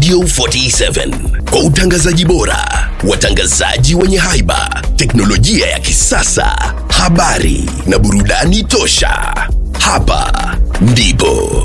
Radio 47 kwa utangazaji bora, watangazaji wenye haiba, teknolojia ya kisasa, habari na burudani tosha. Hapa ndipo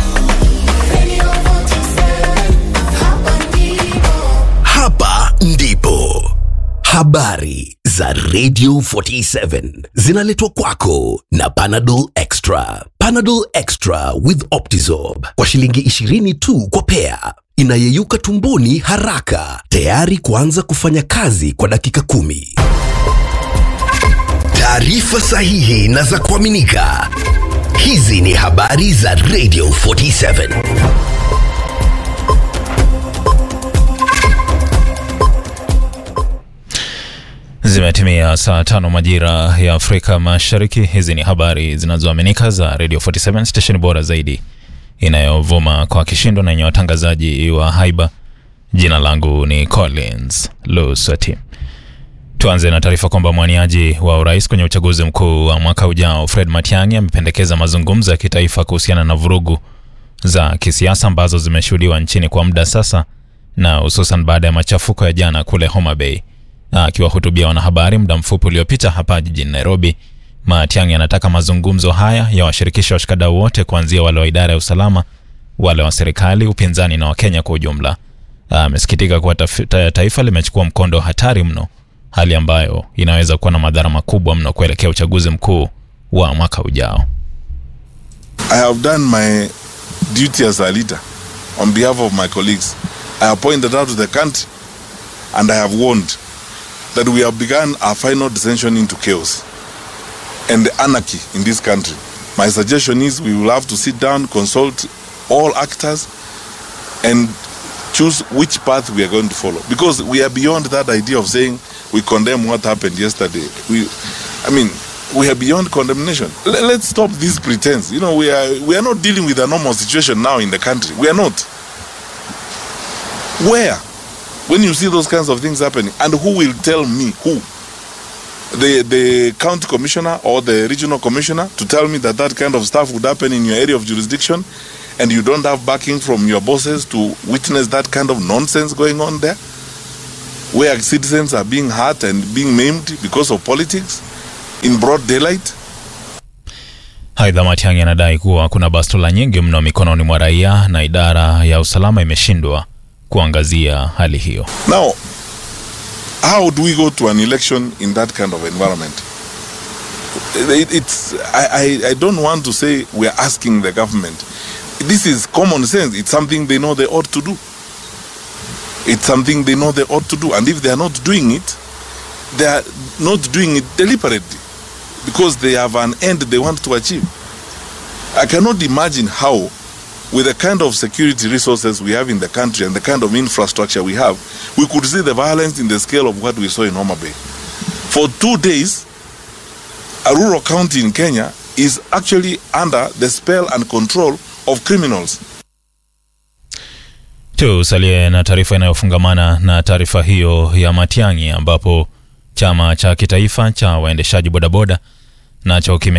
hapa ndipo habari za Radio 47 zinaletwa kwako na Panadol Extra. Panadol Extra with Optizorb kwa shilingi 20 tu kwa pea, inayeyuka tumboni haraka, tayari kuanza kufanya kazi kwa dakika kumi. Taarifa sahihi na za kuaminika. Hizi ni habari za Radio 47. Zimetimia saa tano majira ya Afrika Mashariki. Hizi ni habari zinazoaminika za Radio 47 station bora zaidi inayovuma kwa kishindo na yenye watangazaji wa haiba. Jina langu ni Collins Lusati. Tuanze na taarifa kwamba mwaniaji wa urais kwenye uchaguzi mkuu wa mwaka ujao Fred Matiang'i amependekeza mazungumzo ya kitaifa kuhusiana na vurugu za kisiasa ambazo zimeshuhudiwa nchini kwa muda sasa, na hususan baada ya machafuko ya jana kule Homa Bay. Akiwahutubia wanahabari muda mfupi uliopita hapa jijini Nairobi, Matiang'i anataka mazungumzo haya ya washirikisha washikadau wote, kuanzia wale wa idara ya usalama, wale wa serikali, upinzani na Wakenya kwa ujumla. Amesikitika kuwa taf- taifa limechukua mkondo hatari mno, hali ambayo inaweza kuwa na madhara makubwa mno kuelekea uchaguzi mkuu wa mwaka ujao. I have done my duty as a leader on behalf of my colleagues. I have pointed out to the country and I have warned that we have begun our final descension into chaos and anarchy in this country. My suggestion is we will have to sit down, consult all actors, and choose which path we are going to follow. Because we are beyond that idea of saying we condemn what happened yesterday. We, I mean, we are beyond condemnation. Let, let's stop this pretense. You know, we are we are not dealing with a normal situation now in the country. We are not. Where? When you see those kinds of things happening, and who will tell me who? The the county commissioner or the regional commissioner to tell me that that kind of stuff would happen in your area of jurisdiction, and you don't have backing from your bosses to witness that kind of nonsense going on there, where citizens are being hurt and being maimed because of politics in broad daylight. Aidha, Matiang'i anadai kuwa kuna bastola nyingi mno mikononi mwa raia na idara ya usalama imeshindwa kuangazia hali hiyo. Now, how do we go to an election in that kind of environment? It, it's I, I, I don't want to say we're asking the government. This is common sense. It's something they know they ought to do. It's something they know they ought to do. And if they are not doing it, they are not doing it deliberately because they have an end they want to achieve. I cannot imagine how with the kind of security resources we have in the country and the kind of infrastructure we have, we could see the violence in the scale of what we saw in Homa Bay. For two days, a rural county in Kenya is actually under the spell and control of criminals. Tusalie na taarifa inayofungamana na taarifa hiyo ya Matiang'i ambapo chama cha kitaifa cha waendeshaji bodaboda nacho kime